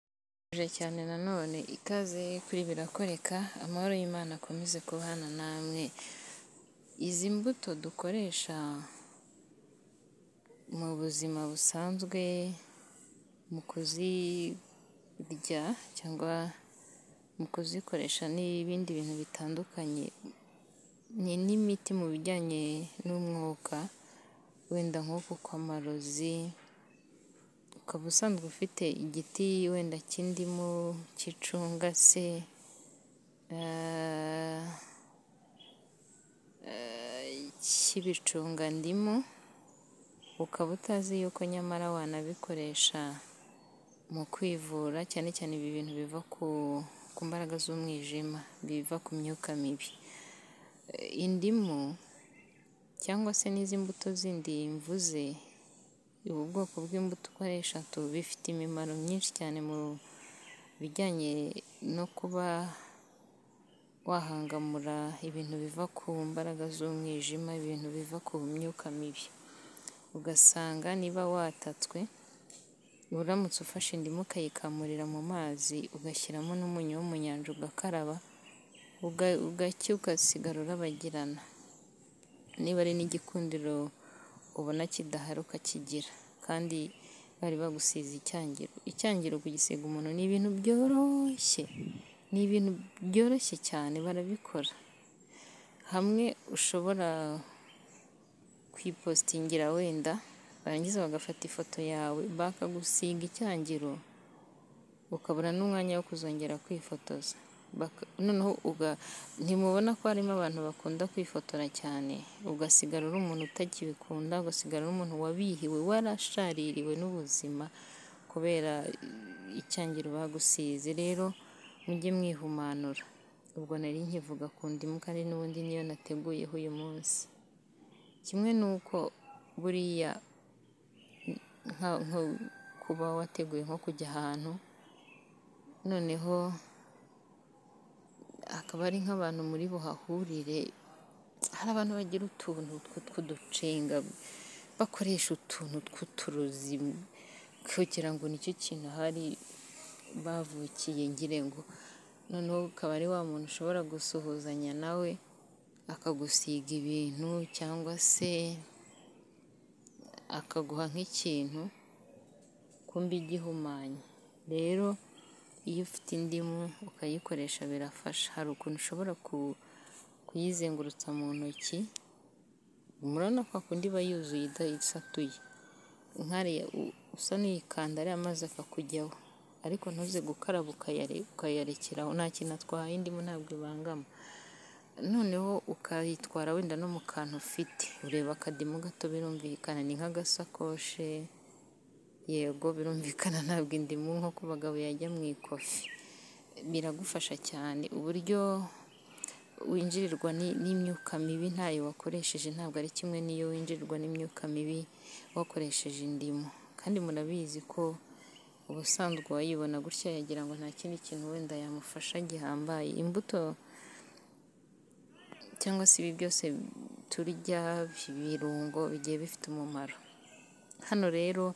Mbifurije cyane nanone ikaze kuri Birakoreka, amahoro y'Imana akomeze kubana namwe, izi mbuto dukoresha mu buzima busanzwe mu kuzirya cyangwa mu kuzikoresha n'ibindi bintu bitandukanye, ni n'imiti mu bijyanye n'umwuka, wenda nko ku kw'amarozi, ukaba usanzwe ufite igiti wenda cy'indimu, cy'icunga se, cy'ibicungandimu, ukaba utazi yuko nyamara wanabikoresha mu kwivura, cyane cyane ibi bintu biva ku mbaraga z'umwijima, biva ku myuka mibi, indimu cyangwa se n'izi mbuto zindi mvuze, ubu bwoko bw'imbuto ukoresha bifite imimaro myinshi cyane mu bijyanye no kuba wahangamura ibintu biva ku mbaraga z'umwijima, ibintu biva ku myuka mibi, ugasanga niba watatswe, uramutse ufashe indimu ukayikamurira mu mazi, ugashyiramo n'umunyu wo mu nyanja ugakaraba, ugacya ugasigara urabagirana, niba ari n'igikundiro ubona kidahari ukakigira, kandi bari bagusize icyangiro, icyangiro kugisiga umuntu ni ibintu byoroshye, ni ibintu byoroshye cyane barabikora, hamwe ushobora kuyipositingira wenda, barangiza bagafata ifoto yawe, bakagusiga icyangiro, ukabura n'umwanya wo kuzongera kwifotoza, noneho ntimubona ko harimo abantu bakunda kwifotora cyane, ugasigara uri umuntu utakibikunda, ugasigara uri umuntu wabihiwe, warashaririwe n'ubuzima kubera icyangiro bagusize, rero mujye mwihumanura, ubwo nari nkivuga ku ndimu kandi n'ubundi niyo nateguyeho uyu munsi, kimwe n'uko buriya nko kuba wateguye nko kujya ahantu, noneho hakaba hari nk'abantu muri buhahurire, hari abantu bagira utuntu tw'uducenga, bakoresha utuntu tw'uturozi kugira ngo nicyo kintu ahari bavukiye ngira ngo, noneho ukaba ari wa muntu ushobora gusuhuzanya nawe, akagusiga ibintu cyangwa se akaguha nk'ikintu, kumbe igihumanye, rero iyo ufite indimu ukayikoresha birafasha, hari ukuntu ushobora kuyizengurutsa mu ntoki, murabona kwa kundi iba yuzuye idasatuye, nk'ariya usa n'uyikanda ariya amazi akakujyaho, ariko ntuze gukaraba ukayarekeraho, nta kintu atwaye indimu ntabwo ibangama, noneho ukayitwara wenda no mu kantu ufite, ureba akadimu gato birumvikana ni nk'agasakoshe, yego birumvikana ntabwo indimu nko ku bagabo yajya mu ikofi, biragufasha cyane, uburyo winjirirwa n'imyuka mibi ntayo wakoresheje ntabwo ari kimwe n'iyo winjirirwa n'imyuka mibi wakoresheje indimu, kandi murabizi ko ubusanzwe uwayibona gutya yagira ngo nta kindi kintu wenda yamufasha gihambaye, imbuto cyangwa se ibi byose turya, ibirungo bigiye bifite umumaro, hano rero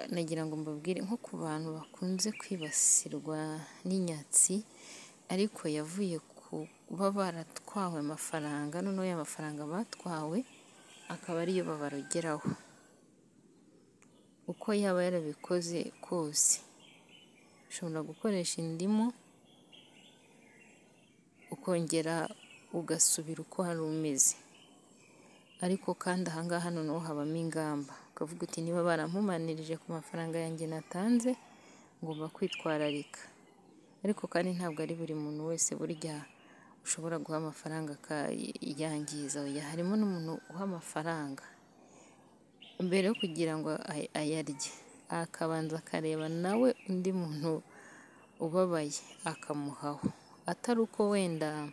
nagira ngo mbabwire nko ku bantu bakunze kwibasirwa n'inyatsi, ariko yavuye ku kuba baratwawe amafaranga, noneho ya mafaranga batwawe akaba ariyo babarogeraho, uko yaba yarabikoze kose, ushobora gukoresha indimu, ukongera ugasubira uko wari umeze, ariko kandi aha ngaha noneho habamo ingamba, ukavuga uti niba barampumanirije ku mafaranga yanjye natanze, ngomba kwitwararika, ariko kandi ntabwo ari buri muntu wese burya ushobora guha amafaranga akayangiza, harimo n'umuntu uha amafaranga, mbere yo kugira ngo ayarye, akabanza akareba nawe undi muntu ubabaye akamuhaho, atari uko wenda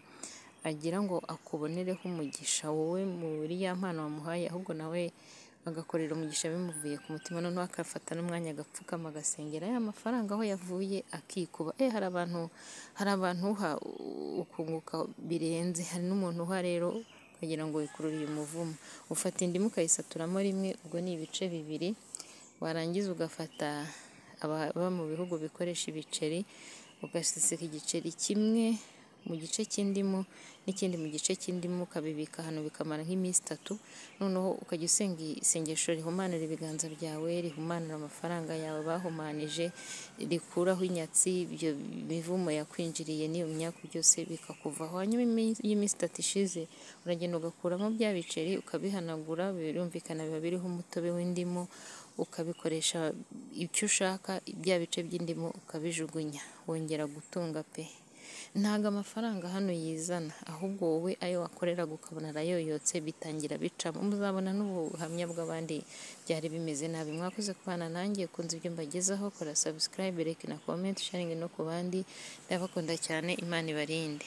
agira ngo akubonereho umugisha wowe muri ya mpano wamuhaye, ahubwo nawe agakorera umugisha bimuvuye ku mutima, noneho agafata n'umwanya agapfukama agasengera ya mafaranga aho yavuye akikuba, eh hari abantu hari abantu uha ukunguka birenze, hari n'umuntu uha rero ukagira ngo wikururiye umuvumo, ufata indimu ukayisaturamo rimwe, ubwo ni ibice bibiri, warangiza ugafata baba mu bihugu bikoresha ibiceri ugaseseka igiceri kimwe mu gice cy'indimu n'ikindi mu gice cy'indimu ukabibika ahantu bikamara nk'iminsi itatu noneho ukajya usenga isengesho rihumanura ibiganza byawe rihumanura amafaranga yawe bahumanije rikuraho inyatsi ibyo mivumo yakwinjiriye n'iyo myaka byose bikakuvaho hanyuma iyo iminsi itatu ishize uragenda ugakuramo bya biceri ukabihanagura birumvikana biba biriho umutobe w'indimu ukabikoresha icyo ushaka bya bice by'indimu ukabijugunya wongera gutunga pe ntago amafaranga hano yizana ahubwo wowe ayo wakoreraga ukabona arayoyotse bitangira bicamo muzabona n'ubuhamya bw'abandi byari bimeze nabi mwakoze kubana nanjye kunze ibyo mbagezaho kora subscribe like na comment sharing no ku bandi ndabakunda cyane imana ibarinde